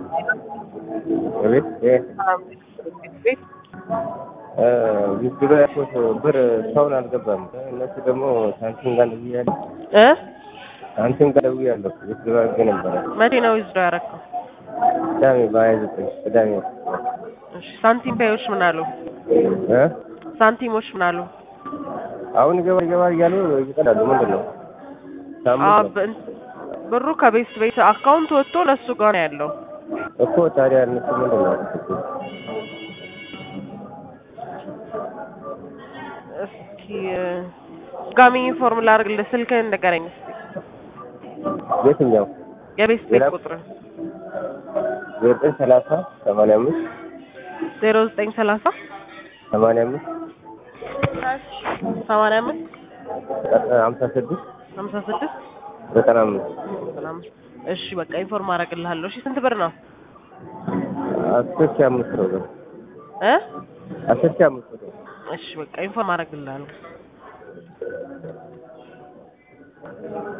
ቤት ቤት ዊዝድሮ ያልኩት ብር ሰውን አልገባም። እነሱ ደግሞ ሳንቲም ጋር ደውያለሁ እ ሳንቲም ጋር ደውያለሁ። ዊዝድሮ አድርጌ ነበረ መቼ ነው ዊዝድሮ ያደረግከው? ቅዳሜ በሀያ ዘጠኝ ቅዳሜ እሺ ሳንቲም ፔዮች ምን አሉ? እ ሳንቲሞች ምን አሉ? አሁን ይገባል ይገባል እያሉ ይቀላሉ። ምንድን ነው አ ሳምንት ነው በ- ብሩ ከቤት ቤት አካውንት ወጥቶ ለሱ ጋር ነው ያለው። እኮ ታዲያ እነሱ ምንድን ነው ያደረጉት? እስኪ ጋሚ ኢንፎርም ላድርግልህ። ስልክህን ንገረኝ እስኪ የትኛው የቤት ቤት ሌላ- ቁጥር ዘጠኝ ሰላሳ ሰማንያ አምስት ዜሮ ዘጠኝ ሰላሳ ሰማንያ አምስት ሰማንያ አምስት ሀምሳ ስድስት ሀምሳ ስድስት ዘጠና አምስት ዘጠና አምስት እሺ በቃ ኢንፎርም አደርግልሃለሁ። እሺ ስንት ብር ነው አስር ሺህ አምስት ነው ብር እ አስር ሺህ አምስት ነው እሺ በቃ ኢንፎርም አደርግልሃለሁ።